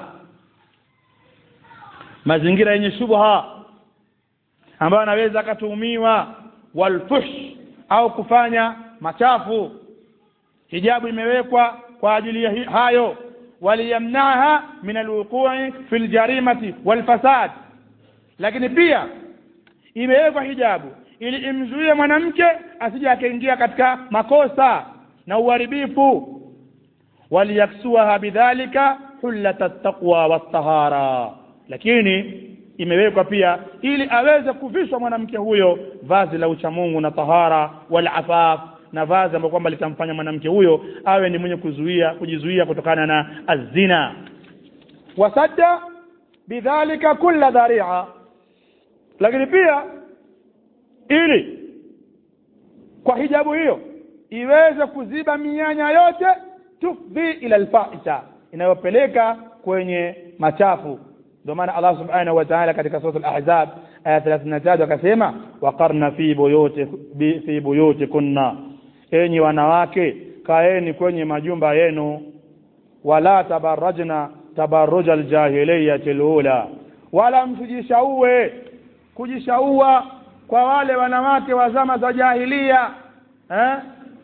mazingira yenye shubha ambayo anaweza akatuhumiwa walfush au kufanya machafu hijabu imewekwa kwa ajili ya hayo waliyamnaha min alwuqui fi aljarimati walfasad lakini pia imewekwa hijabu ili imzuie mwanamke asije akaingia katika makosa na uharibifu waliyaksuaha bidhalika hullata taqwa wattahara lakini imewekwa pia ili aweze kuvishwa mwanamke huyo vazi la uchamungu na tahara walafaf na vazi ambalo kwamba litamfanya mwanamke huyo awe ni mwenye kuzuia kujizuia kutokana na azina wasadda bidhalika kulla dharia lakini pia ili kwa hijabu hiyo iweze kuziba mianya yote tufdhi ila alfahisha inayopeleka kwenye machafu ndio maana Allah subhanahu wa ta'ala katika sura al-ahzab aya 33 akasema waqarna fi buyuti fi buyutikunna enyi wanawake kaeni kwenye majumba yenu wala tabarrajna tabarruj aljahiliyati alula wala msijishaue kujishaua kwa wale wanawake wa zama za jahilia eh?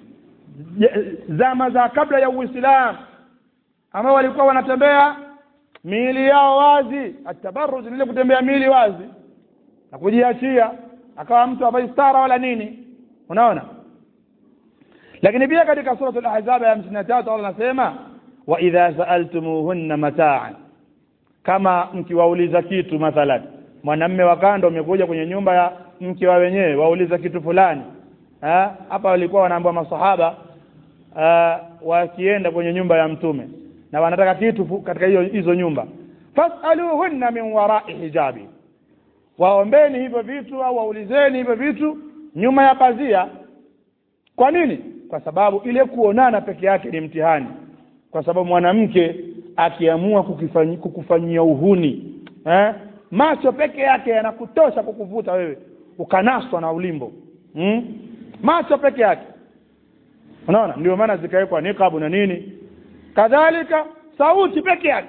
zama za kabla ya Uislamu ambao walikuwa wanatembea miili yao wazi atabarruj ni ile kutembea miili wazi na kujiachia akawa mtu ambaye stara wala nini unaona lakini pia katika sura al-ahzab ya 53 Allah anasema wa idha sa'altumuhunna mata'an kama mkiwauliza kitu mathalan mwanamme wa kando umekuja kwenye nyumba ya mke wa wenyewe wauliza kitu fulani hapa walikuwa wanaambiwa masahaba wakienda kwenye nyumba ya mtume na wanataka kitu katika hiyo hizo nyumba fasaluhunna min wara'i hijabi waombeni hivyo vitu au waulizeni hivyo vitu nyuma ya pazia kwa nini kwa sababu ile kuonana peke yake ni mtihani kwa sababu mwanamke akiamua kukufanyia uhuni eh? macho peke yake yanakutosha kukuvuta wewe ukanaswa na ulimbo hmm? macho peke yake unaona ndio maana zikawekwa niqabu na nini kadhalika sauti peke yake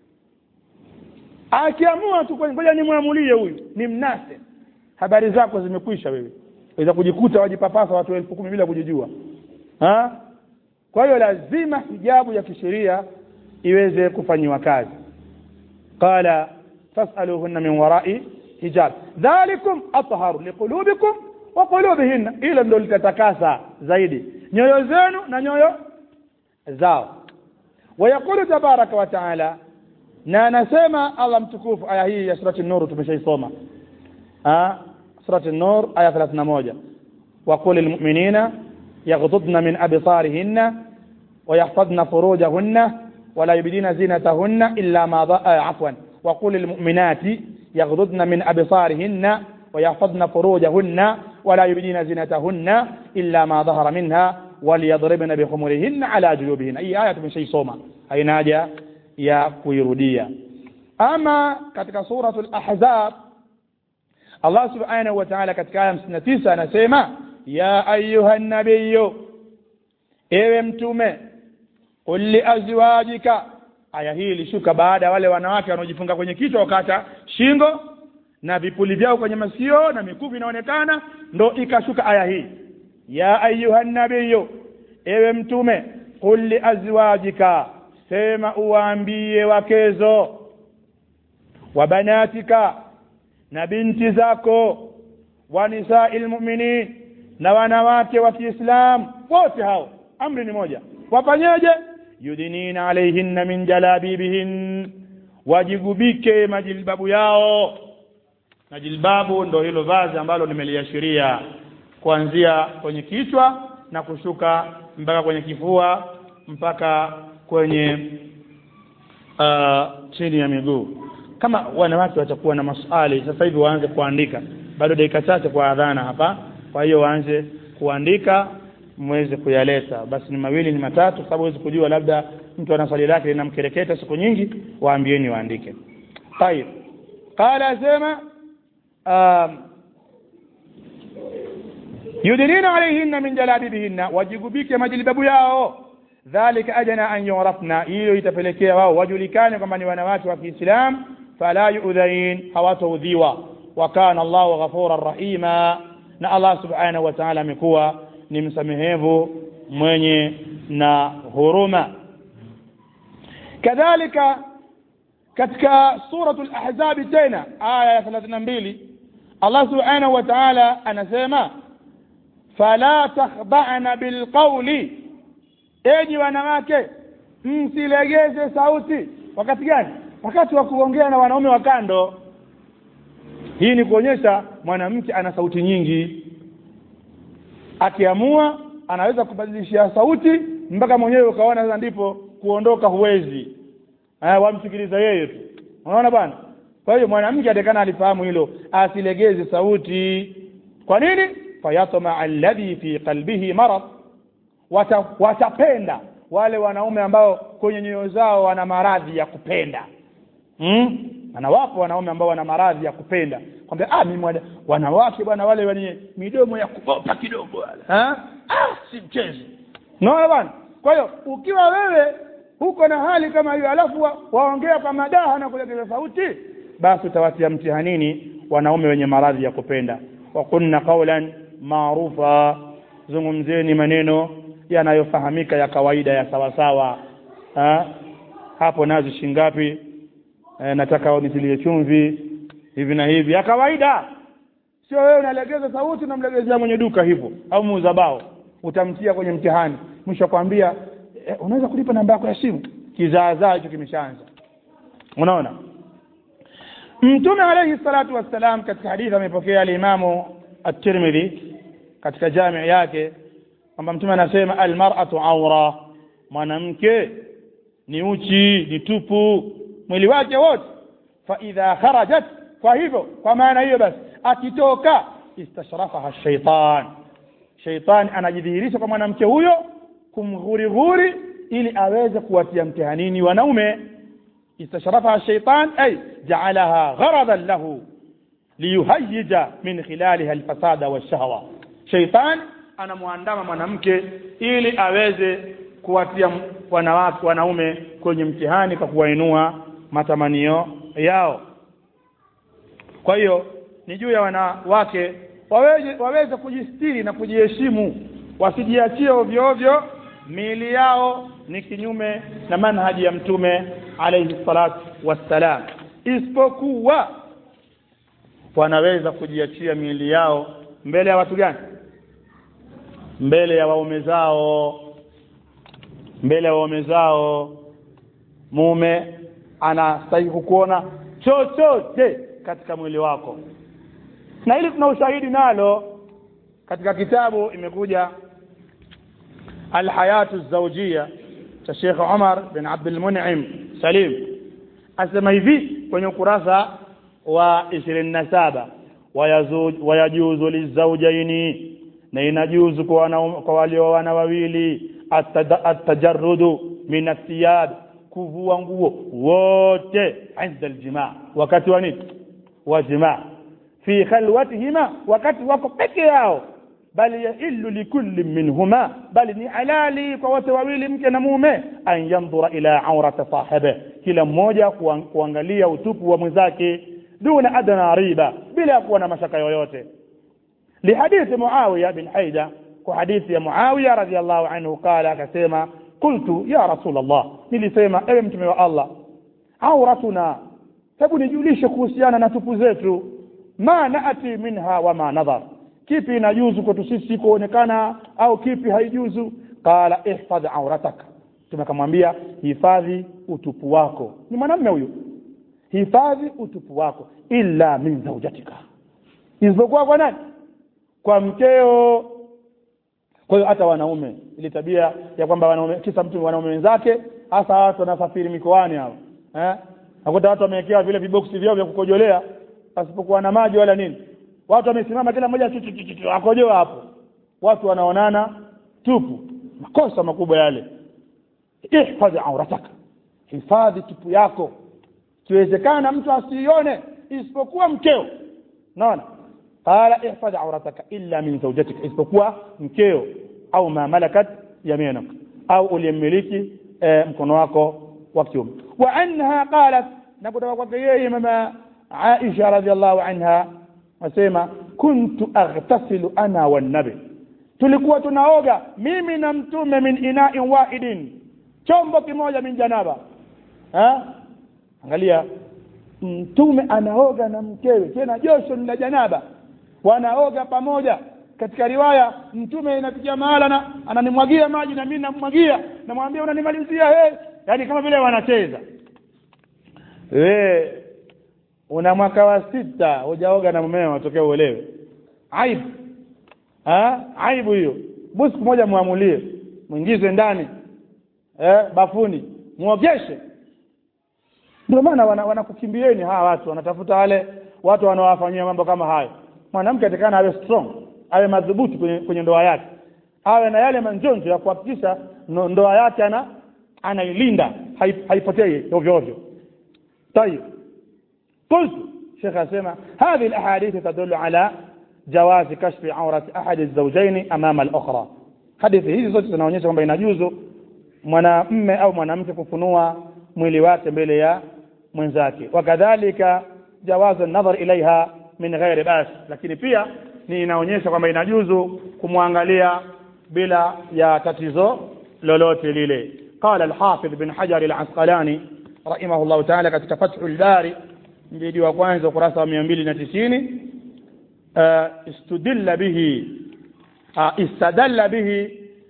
akiamua tu ngoja nimwamulie huyu ni mnase habari zako zimekwisha wewe waweza kujikuta wajipapasa watu elfu kumi bila kujijua ha? kwa hiyo lazima hijabu ya kisheria iweze kufanyiwa kazi qala fasaluhunna min warai hijab dhalikum atharu liqulubikum wa qulubihinna ile ndio litatakasa zaidi nyoyo zenu na nyoyo zao ويقول تبارك وتعالى na anasema Allah mtukufu aya hii ya surati an-nur tumeshaisoma ah surati an-nur aya 31 وقل للمؤمنين يغضضن من أبصارهن ويحفظن فروجهن ولا يبدين زينتهن إلا ما ض... آه عفوا وقل للمؤمنات يغضضن من أبصارهن ويحفظن فروجهن ولا يبدين زينتهن إلا ما ظهر منها وليضربن بخمرهن على جيوبهن أي آية من شيء صوما أي ناجة يا كويرودية أما katika suratul ahzab Allah subhanahu wa ta'ala katika aya 59 anasema ya ayuha nabiyyu ewe mtume qul li azwajika aya hii ilishuka baada ya wale wanawake wanaojifunga kwenye kichwa wakata shingo na vipuli vyao kwenye masikio na mikufu inaonekana ndo ikashuka aya hii ya ayuha nabiyu ewe mtume qul liazwajika sema uwaambie wakezo wa banatika na binti zako wa nisai lmuminin na wanawake wa kiislam wote hao amri ni moja wafanyeje yudinina alaihinna min jalabibihin wajigubike majilbabu yao na jilbabu ndo hilo vazi ambalo nimeliashiria kuanzia kwenye kichwa na kushuka mpaka kwenye kifua mpaka kwenye uh, chini ya miguu kama wanawake watakuwa na maswali sasa hivi waanze kuandika bado dakika chache kwa adhana hapa kwa hiyo waanze kuandika mweze kuyaleta basi ni mawili ni matatu kwa sababu huwezi kujua labda mtu ana swali lake linamkereketa siku nyingi waambieni waandike tayib qala asema um, yudinina alaihinna min jalabibihinna wajigubike majilbabu yao dhalika adna an yurafna hiyo itapelekea wao wajulikane kwamba ni wanawake wa kiislam fala yudhain hawataudhiwa wa kana allahu ghafuran rahima na allah subhanahu wa taala amekuwa ni msamehevu mwenye na huruma kadhalika katika suratu lahzabi tena aya ya thelathini na mbili allah subhanahu wa taala anasema fala takhda'na bilqauli enyi wanawake msilegeze sauti wakati gani wakati wa kuongea na wanaume wa kando hii ni kuonyesha mwanamke ana sauti nyingi akiamua anaweza kubadilishia sauti mpaka mwenyewe ukaona sasa ndipo kuondoka huwezi eh, wamsikiliza yeye tu unaona bwana kwa hiyo mwanamke atakana alifahamu hilo asilegeze sauti kwa nini fayatma alladhi fi qalbihi marad Wata, watapenda wale wanaume ambao kwenye nyoyo zao wana maradhi ya kupenda hmm? na wapo wanaume ambao wana maradhi ya kupenda kwamba ah mimi wanawake bwana wale wenye midomo ya kubopa kidogo wale ha? ah si mchezo naona bwana kwa hiyo ukiwa wewe huko na hali kama hiyo alafu wa, waongea kwa madaha na kulegeza sauti basi utawatia mtihanini wanaume wenye maradhi ya kupenda wakunna qaulan maarufa zungumzeni maneno yanayofahamika ya kawaida ya sawasawa ha? hapo nazi shingapi e, nataka nitilie chumvi hivi na hivi ya kawaida sio wewe unalegeza sauti unamlegezea mwenye duka hivyo au muuza bao utamtia kwenye mtihani mwisho kwambia e, unaweza kulipa namba yako ya simu kizaazaa hicho kimeshaanza unaona mtume alayhi salatu wassalam katika hadithi amepokea alimamu at-tirmidhi katika jamii yake kwamba mtume anasema almar'atu awra mwanamke ni uchi ni tupu mwili wake wote fa idha kharajat kwa hivyo kwa maana hiyo basi akitoka istashrafaha shaitan shaitan anajidhihirisha kwa mwanamke huyo kumghurighuri ili aweze kuwatia mtihanini wanaume istashrafaha shaitan ay ja'alaha gharadan lahu liyuhayyija min khilaliha alfasada washahwa shaitan anamwandama mwanamke ili aweze kuwatia wanawake wanaume kwenye mtihani kwa kuwainua matamanio yao kwa hiyo ni juu ya wanawake waweze, waweze kujistiri na kujiheshimu wasijiachie ovyo ovyo miili yao ni kinyume na manhaji ya mtume alayhi salatu wassalam isipokuwa wanaweza kujiachia miili yao mbele ya watu gani mbele ya waume zao mbele ya waume zao mume anastahili kukuona chochote katika mwili wako na hili tuna ushahidi nalo katika kitabu imekuja alhayatu zawjia cha Sheikh Umar bin Abdul Mun'im Salim asema hivi kwenye ukurasa wa 27 wayajuzu lizawjaini na inajuzu kwa kwa walioana wawili atajarrudu min athiyab kuvua nguo wote inda aljimaa wakati wa nini wa jimaa fi khalwatihima wakati wako peke yao bali yahillu likulli minhuma bali ni halali kwa wote wawili mke na mume an yandhura ila aurata sahibe kila mmoja kuang- kuangalia utupu wa mwenzake duna adna riba bila ya kuwa na mashaka yoyote لحديث معاوية بن حيدة وحديث يا معاوية رضي الله عنه قال كسيما قلت يا رسول الله nilisema ewe mtume wa Allah auratuna hebu nijulishe kuhusiana na tupu zetu ma naati minha wa ma nadhar kipi inajuzu kwetu sisi kuonekana au kipi haijuzu qala ihfadh aurataka mtume akamwambia hifadhi utupu wako ni mwanamume huyu hifadhi utupu wako illa min zaujatika isipokuwa kwa nani kwa mkeo kwa hiyo hata wanaume ile tabia ya kwamba wanaume kisa mtu wanaume wenzake hasa watu wanasafiri mikoani hao eh nakuta watu wamewekewa vile viboksi vyao vya kukojolea pasipokuwa na maji wala nini watu wamesimama kila mmoja chu- chu- chu- chu- akojoa hapo watu wanaonana tupu makosa makubwa yale ihfadhi aurataka hifadhi tupu yako kiwezekana mtu asiione isipokuwa mkeo naona qala ihfadh aurataka illa min zawjatika isipokuwa mkeo au ma malakat yaminak au uliyemiliki eh, mkono wako wa kiume wa anha qalat na kutoka kwake yeye mama Aisha radhiallahu anha wasema kuntu aghtasilu ana wannabi tulikuwa tunaoga mimi na mtume min ina'in wahidin chombo kimoja min janaba ha angalia mtume anaoga na mkewe tena josho ni la janaba wanaoga pamoja katika riwaya mtume inafikia mahala na ananimwagia maji na mimi nammwagia namwambia unanimalizia he yani kama vile wanacheza we una mwaka wa sita hujaoga na mumeo watokea uelewe aibu ha? aibu hiyo busu moja muamulie mwingize ndani eh, bafuni muogeshe ndio maana wana- wanakukimbieni hawa watu wanatafuta wale watu wanaowafanyia mambo kama hayo mwanamke atakana awe strong awe madhubuti kwenye, kwenye ndoa yake awe na yale manjonjo ya kuhakikisha no- ndoa yake ana anailinda hai- haipotei ovyo ovyo طيب قلت شيخ أسامة هذه الأحاديث تدل على جواز كشف عورة أحد الزوجين أمام الأخرى hadithi hizi zote zinaonyesha kwamba inajuzu mwanamme au mwanamke kufunua mwili wake mbele ya mwenzake wakadhalika jawazu nadhar ilaiha min ghairi bas lakini pia ni inaonyesha kwamba inajuzu kumwangalia bila ya tatizo lolote lile qala alhafidh bin hajar alasqalani rahimahullahu taala katika fathu lbari mjidi wa kwanza ukurasa wa mia mbili na tisini istudilla bihi استدل به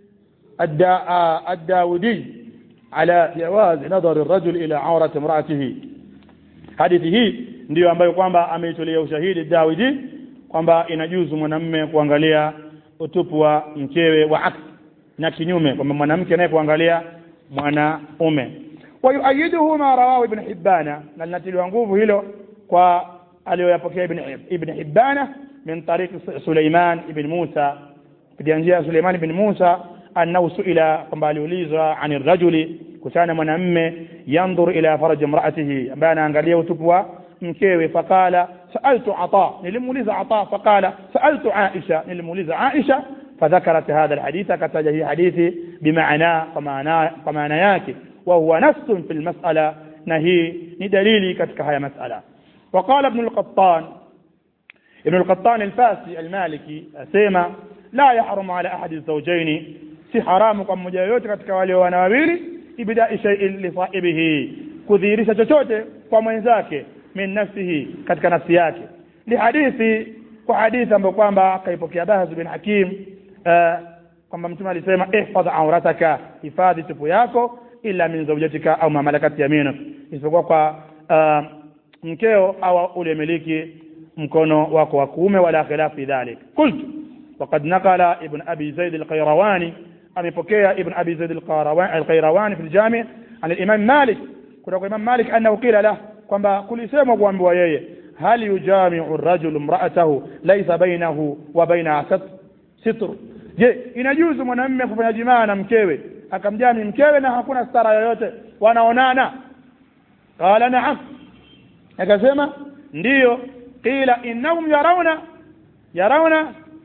الدا الداودي على جواز نظر الرجل إلى عورة امرأته hadithi hii ndiyo ambayo kwamba ameitolea ushahidi Dawidi kwamba inajuzu mwanamme kuangalia utupu wa mkewe wa aks na kinyume kwamba mwanamke naye kuangalia mwanaume wayuayiduhu ma rawahu ibn hibbana na linatiliwa nguvu hilo kwa aliyoyapokea ibn, ibn hibbana min tariqi suleiman ibn musa kupitia njia ya suleiman ibn musa annahu suila kwamba aliulizwa ani rajuli kuhusiana na mwanamme yandhur ila faraji imraatihi ambaye anaangalia utupu wa mkewe faqala saaltu ata nilimuuliza ata faqala saaltu aisha nilimuuliza aisha فذكرت هذا الحديث كتجه حديث بمعنى فمعنى yake وهو نص في المسألة نهي ندليلي كتك هي مسألة وقال ابن القطان ابن القطان الفاسي المالكي أسيما لا يحرم على أحد الزوجين si haramu kwa mmoja yoyote katika wale wana wawili ibdai shay'in li sahibihi kudhihirisha chochote kwa mwenzake min nafsihi katika nafsi yake li hadithi kwa hadithi ambayo kwamba kaipokea Bahz bin Hakim uh, kwamba mtume alisema ihfadh aurataka hifadhi tupu yako illa min zawjatika au ma malakat yaminuk isipokuwa kwa uh, mkeo au uliyemiliki mkono wako wa kuume wala khilaf fi dhalik qultu وقد نقل ابن أبي زيد القيرواني amepokea ibn abi zaid al-qayrawani fi al-jami' an al-imam malik kutoka kwa imam malik annahu qila lah kwamba kulisemwa kuambiwa yeye hal yujami'u ar-rajulu imra'atahu laysa bainahu wa bainaha sitr je inajuzu mwanamume kufanya jimaa na mkewe akamjami mkewe na hakuna stara yoyote wanaonana qala na'am akasema ndiyo qila innahum yarawna yarawna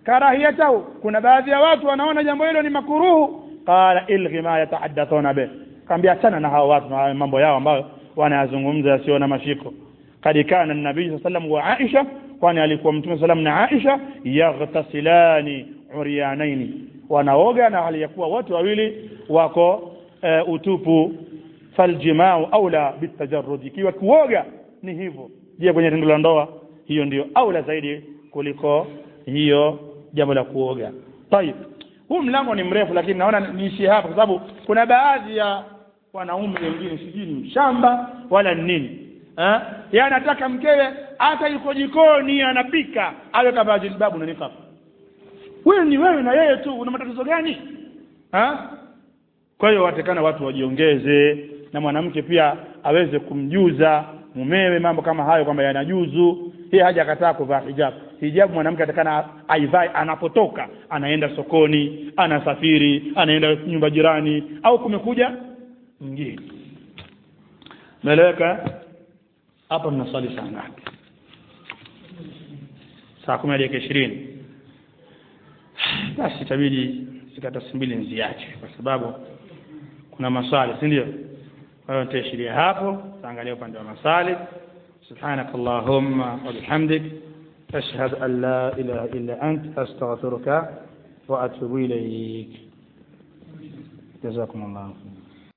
karahiyatahu kuna baadhi ya watu wanaona jambo hilo ni makuruhu qala ilghi ma yatahaddathuna bih kaambia achana na hao watu na mambo yao ambayo wanayazungumza yasiyo na mashiko kad kana nabii saa sallam wa aisha kwani alikuwa mtume salam na aisha yaghtasilani uryanaini wanaoga na hali ya kuwa wote wawili wako e, utupu faljimau aula bitajarrud ikiwa kuoga ni hivyo je kwenye tendo la ndoa hiyo ndio aula zaidi kuliko hiyo jambo la kuoga tayib huu mlango ni mrefu lakini naona niishie hapa kwa sababu kuna baadhi ya wanaume wengine sijui ni mshamba wala ni nini eh yeye anataka mkewe hata yuko jikoni anapika awe kavaa jilbabu na niqab wewe ni wewe na yeye tu una matatizo gani ha? kwa hiyo watakana watu wajiongeze na mwanamke pia aweze kumjuza mumewe mambo kama hayo kwamba yanajuzu yeye haja akataa kuvaa hijab hijab mwanamke atakana aivae anapotoka anaenda sokoni anasafiri anaenda nyumba jirani au kumekuja mgeni meleweka hapa mnaswali saa ngapi saa kumi dakika ishirini basi itabidi zikatasi mbili nziache kwa sababu kuna maswali si ndio kwa hiyo nitaishiria hapo taangalia upande wa maswali سبحانك اللهم وبحمدك أشهد أن لا إله إلا أنت أستغفرك وأتوب إليك جزاكم الله خير